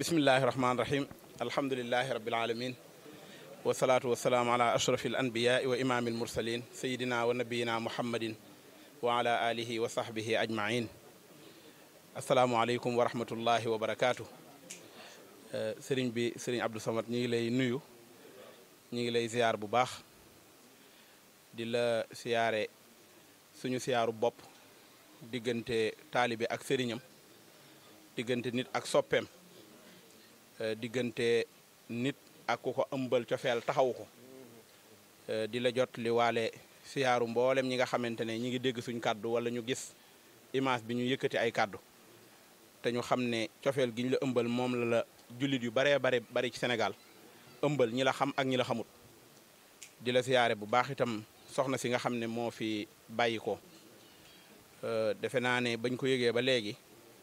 bismillahi rahmaani rahim alhamdulilahi rabil alamin wasalaatu wasalaamu ala ashrafi al anbiyaai wa imaami al mursalin sayidina wa nabiyina muhammadin wa ala alihi wa sahbihi ajmain asalaamualeykum wa rahmatullahi wa barakaatu sëriñ bi sëriñ Abdou Samad ñi ngi lay nuyu ñi ngi lay ziyaar bu baax di la siyaare suñu siyaaru bopp diggante taalibe ak sëriñam diggante nit ak soppeem diggante nit ak ku ko ëmbal cofeel taxawu ko di la jot li waale siyaaru mboolem ñi nga xamante ne ñi ngi dégg suñ kàddu wala ñu gis image bi ñu yëkkati ay kàddu te ñu xam ne cofeel gi ñu la ëmbal moom la la jullit yu baree bare bari ci Sénégal ëmbal ñi la xam ak ñi la xamut di la siyaare bu baax itam soxna si nga xam ne moo fi bàyyi ko defe naa ne bañ ko yëgee ba léegi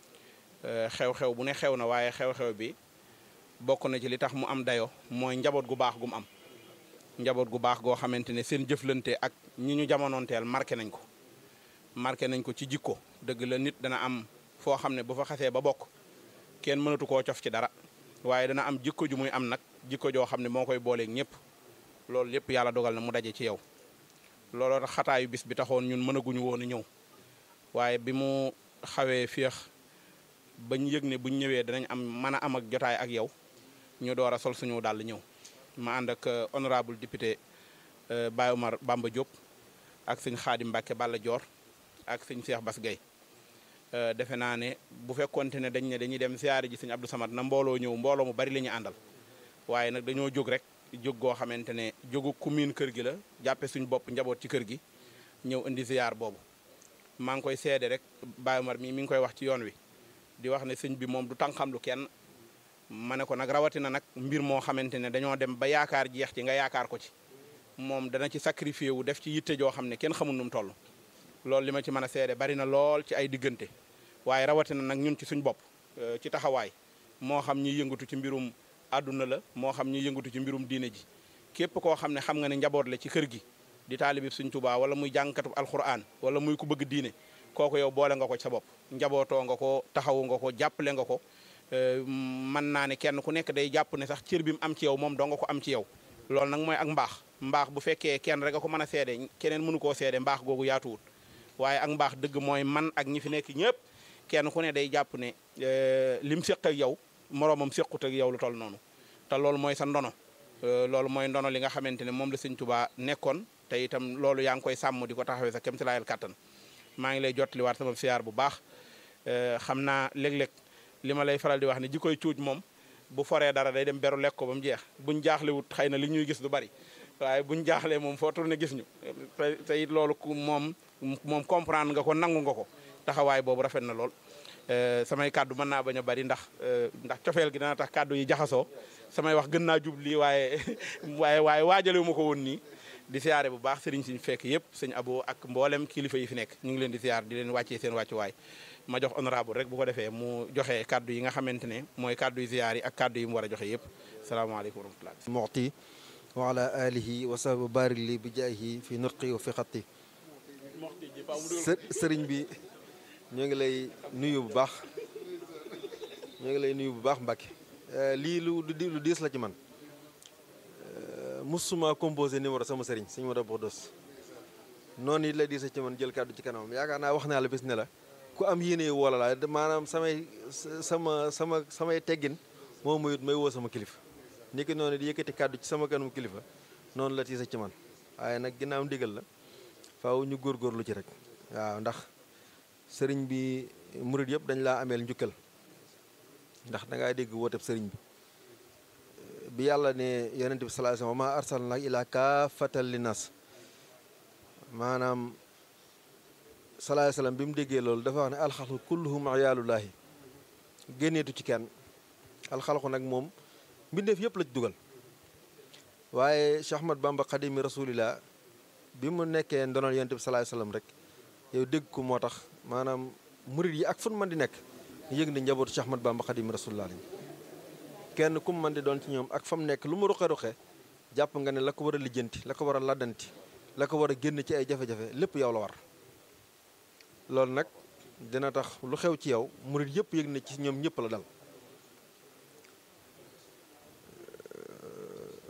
xew-xew bu ne xew na waaye xew-xew bi bokk na ci li tax mu am dayo mooy njaboot gu baax gu mu am njaboot gu baax goo xamante ne seen jëflante ak ñi ñu jamonoonteel marqué nañ ko marqué nañ ko ci jikko dëgg la nit dana am foo xam ne bu fa xasee ba bokk kenn mënatu koo cof ci dara waaye dana am jikko ju muy am nag jikko joo xam ne moo koy booleeg ñëpp loolu lépp yàlla dogal na mu daje ci yow looloo tax xataayu bis bi taxoon ñun mënaguñu woon a ñëw waaye bi mu xawee féex bañ yëg ne buñ ñëwee danañ am mën a am ak jotaay ak yow ñu door a sol suñu dàll ñëw ma ànd ak honorable député Baye Omar Bamba Diop ak sëñ Xaadim Mbàkke Balla Joor ak sëñ Cheikh Bass Gueye defe naa ne bu fekkonte ne dañ ne dañuy dem siyaare ji sëñ Abdou Samad na mbooloo ñëw mbooloo mu bari la ñuy àndal waaye nag dañoo jóg rek jóg goo xamante ne jógu commune kër gi la jàppe suñ bopp njaboot ci kër gi ñëw indi ziar boobu maa ngi koy seede rek Baye Omar mii mi ngi koy wax ci yoon wi di wax ne sëñ bi moom du tànqam lu kenn ma ne ko nag rawatina nag mbir moo xamante ne dañoo dem ba yaakaar jeex ci nga yaakaar ko ci moom dana ci sacrifié wu def ci yitte joo xam ne kenn xamul nu mu toll loolu li ma ci mën a seede bari na lool ci ay diggante waaye rawatina nag ñun ci suñ bopp ci taxawaay moo xam ñi yëngatu ci mbirum àdduna la moo xam ñi yëngatu ci mbirum diine ji képp koo xam ne xam nga ne njaboot la ci kër gi di taalibi suñ tubaa wala muy jàngkatu alquran wala muy ku bëgg diine kooku yow boole nga ko ci sa bopp njabootoo nga ko taxawu nga ko jàppale nga ko mën naa ne kenn ku nekk day jàpp ne sax cër bi mu am ci yow moom doo nga ko am ci yow loolu nag mooy ak mbaax mbaax bu fekkee kenn rek a ko mën a seede keneen mënu koo seede mbaax googu yaatuwut waaye ak mbaax dëgg mooy man ak ñi fi nekk ñëpp kenn ku ne day jàpp ne lim séq ak yow moroomam séqut ak yow lu toll noonu te loolu mooy sa ndono loolu mooy ndono li nga xamante ne moom la sëñ Tuubaa nekkoon te itam loolu yaa ngi koy sàmm di ko taxawee sa kémti laayal kàttan maa ngi lay jottaliwaat sama siyaar bu baax xam naa léeg-léeg li ma lay faral di wax ne ji koy cuuj moom bu foree dara day dem beru lekk ko ba mu jeex buñ jaaxlewut xëy na li ñuy gis du bari waaye buñ jaaxlee moom foo tourné gis ñu te it loolu moom moom comprendre nga ko nangu nga ko taxawaay boobu rafet na lool samay kàddu mën naa bañ a bari ndax ndax cofeel gi dana tax kàddu yi jaxasoo samay wax gën naa jubli waaye waaye waaye waajalewu ma ko woon nii di siyaare bu baax sëriñ siñ fekk yëpp sëñ abo ak mboolem kilifa yi fi nekk ñu ngi leen di siyaar di leen wàccee seen wàccuwaay ma jox honorable rek bu ko defee mu joxe kàddu yi nga xamante ne mooy kàddu yu ziyaar yi ak kàddu yi mu war a joxe yëpp salaamaaleykum wa rahmatullah muxti wa ala alihi wa sahbi barik li bi jaahi fi nutqi wa fi xatti sëriñ bi ñoo ngi lay nuyu bu baax ñoo ngi lay nuyu bu baax Mbàkke lii lu lu diis la ci man musuma composé numéro sama sëriñ sëñ Modou Bodos noonu it la diisa ci man jël kàddu ci kanamam yaakaar naa wax naa la bis ne la ku am yéene woola laa maanaam samay sama sama samay teggin moo muyut may woo sama kilifa ni ki noonu di yëkkati kàddu ci sama kanam kilifa noonu la tiisa ci man waaye nag ginnaaw ndigal la faaw ñu góorgóorlu ci rek waaw ndax sëriñ bi murit yëpp dañ laa ameel njukkal ndax dangaa dégg wooteb sëriñ bi bi yàlla ne yonente bi sallallahu alayhi wasallam wa ma arsalnaka ila kaafatan linnas maanaam sallallahu alayhi wasallam bi mu déggee loolu dafa wax ne alxalqu kulluhum ayaalullaahi génneetu ci kenn alxalqu nag moom mbindeef yëpp la ci dugal waaye Cheikh Ahmad Bamba xadimi rasulillah bi mu nekkee ndonal yonente bi sallallahu alayhi wasallam rek yow dégg ko moo tax maanaam murit yi ak fun man di nekk yëg ne njabootu Cheikh Ahmad Bamba xadimi rasulillah lañ kenn ku mu mën di doon ci ñoom ak fa mu nekk lu mu ruqe-ruqe jàpp nga ne la ko war a lijjanti la ko war a laddanti la ko war a génn ci ay jafe-jafe lépp yow la war loolu nag dina tax lu xew ci yow murit yëpp yëg ne ci ñoom ñëpp la dal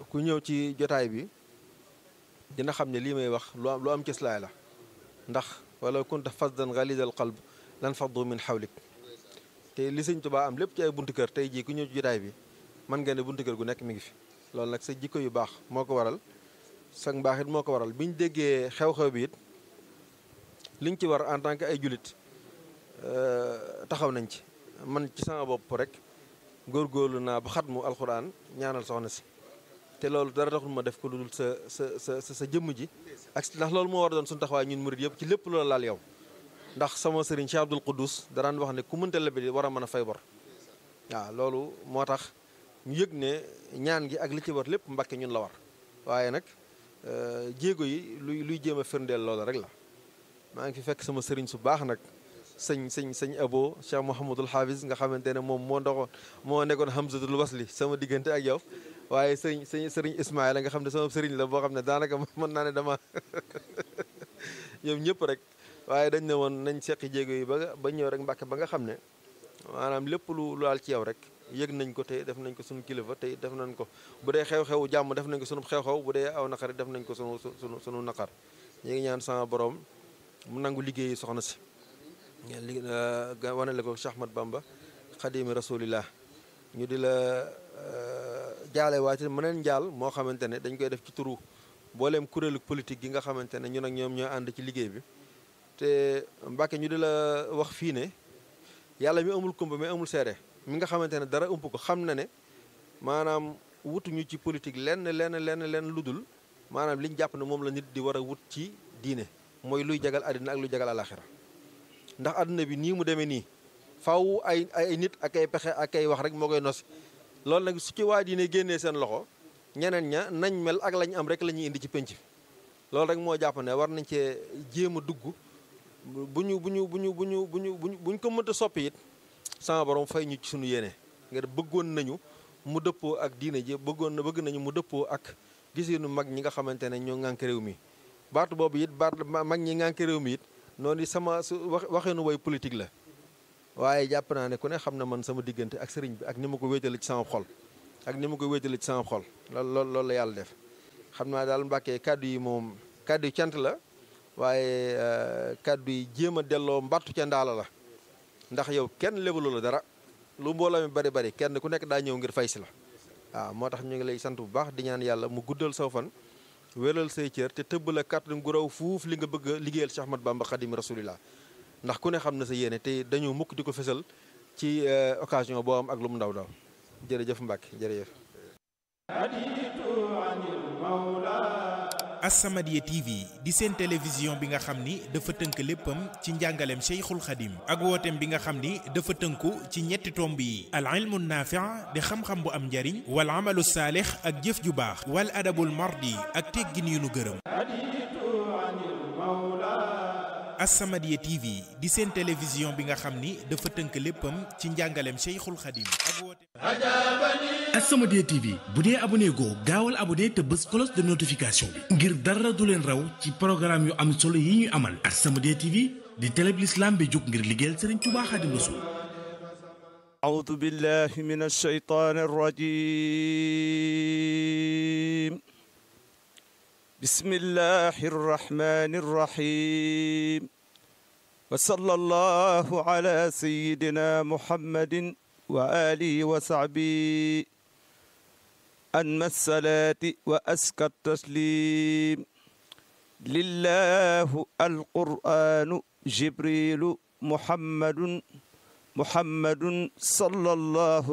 ku ñëw ci jotaay bi dina xam ne lii may wax lu am lu am cëslaay la ndax wala kunta fasdan ghalidal qalb lan faddu min xawlik te li sëñ Tuubaa am lépp ci ay buntu kër tey jii ku ñëw ci jotaay bi mën nga ne buntu kër gu nekk mi ngi fi loolu nag sa jikko yu baax moo ko waral sa mbaax it moo ko waral bi ñu déggee xew-xew bi it liñ ci war en tant que ay julit taxaw nañ ci man ci sama bopp rek góorgóorlu naa ba xatmu alxuraan ñaanal soxna si te loolu dara taxul ma def ko lu dul sa sa sa sa jëmm ji ak ndax loolu moo war a doon suñu taxawaay ñun murid yëpp ci lépp loola laal yow ndax sama sëriñ Cheikh Abdoul Quddus daraan wax ne ku mënta lebi war a mën a fay bor waaw loolu moo tax ñu yëg ne ñaan gi ak li ci war lépp Mbàkke ñun la war waaye nag jéego yi luy luy jéem a firndeel loola rek la maa ngi fi fekk sama sëriñ su baax nag sëñ sëñ sëñ abo Cheikh Mouhamadul Hafiz nga xamante ne moom moo ndoxoon moo nekkoon Hamzatul Wasli sama diggante ak yow waaye sëñ sëñ sëriñ Ismaïla nga xam ne sama sëriñ la boo xam ne daanaka mën naa ne dama ñoom ñëpp rek waaye dañ ne woon nañ seqi jéego yi ba ba ñëw rek Mbàkke ba nga xam ne maanaam lépp lu lu laal ci yow rek yëg nañ ko tey def nañ ko suñu kilifa tey def nañ ko bu dee xew-xewu jàmm def nañ ko sunu xew-xew bu dee aw naqar def nañ ko sunu sunu sunu naqar ñu ngi ñaan sama borom mu nangu liggéeyi soxna si li wanale ko Cheikh Ahmad Bamba xadimi rasulillah ñu di la jaale waati mëneen njaal moo xamante ne dañ koy def ci turu booleem kuréelu politique gi nga xamante ne ñun ak ñoom ñoo ànd ci liggéey bi te Mbàkke ñu di la wax fii ne yàlla mi amul kumba mi amul seede mi nga xamante ne dara ëmp ko xam na ne maanaam wutuñu ci politique lenn lenn lenn lenn lu dul maanaam liñ jàpp ne moom la nit di war a wut ci diine mooy luy jagal àddina ak luy jagal alaxira ndax àdduna bi nii mu demee nii faw ay ay nit ak ay pexe ak ay wax rek moo koy nosi loolu nag su ci waa diine génnee seen loxo ñeneen ña nañ mel ak lañ am rek la ñuy indi ci penc loolu rek moo jàpp ne war nañ cee jéem a dugg bu ñu bu ñu bu ñu bu ñu bu ñu bu ñu ko mënta soppi it sama borom fay ñu ci suñu yéene nga bëggoon nañu mu dëppoo ak diine ji bëggoon na bëgg nañu mu dëppoo ak gisinu mag ñi nga xamante ne ñoo ŋànk réew mi baatu boobu it baat mag ñi ŋànk réew mi it noonu sama su wax waxeenu way politique la waaye jàpp naa ne ku ne xam na man sama diggante ak sëriñ bi ak ni ma ko wéetale ci sama xol ak ni ma ko wéetale ci sama xol loolu loolu loolu la yàlla def xam naa daal mbàkkee kàddu yi moom kàddu yi cant la waaye kàddu yi jéem a delloo mbattu ca ndaala la ndax yow kenn lebalu la dara lu mbooloo mi bari bari kenn ku nekk daa ñëw ngir fay si la waaw moo tax ñu ngi lay sant bu baax di ñaan yàlla mu guddal saw fan wéral say cër te tëbb la kàttan gu raw fuuf li nga bëgg a liggéeyal Cheikh Ahmad Bamba Xadim Rasulillah ndax ku ne xam na sa yéene te dañu mukk di ko fesal ci occasion boo am ak lu mu ndaw ndaw jërëjëf Mbacke jërëjëf As-Samadiyya TV di seen télévision bi nga xam ni dafa tënk léppam ci njàngaleem Cheikhul Khadim ak wooteem bi nga xam ni dafa tënku ci ñetti tomb yi al ilmu naafi' di xam-xam bu am njariñ wal amalu saalix ak jëf ju baax wal adabul mardi ak teggin yu nu gërëm As-Samadiyya TV di seen télévision bi nga xam ni dafa tënk léppam ci njàngaleem Cheikhul Khadim ak wooteem As-Samadiyya TV bu dee abonné goo gaawal abonné te bës cloche de notification bi ngir dara du leen raw ci programme yu am solo yi ñuy amal As-Samadiyya TV di télé bi l'islam bi jóg ngir liggéeyal Serigne Touba Khadim Rassoul أعوذ بالله من الشيطان الرجيم بسم الله الرحمن الرحيم وصلى الله على سيدنا محمد وآله وصحبه أنمى الصلاة وأزكى التسليم لله القرآن جبريل محمد محمد صلى الله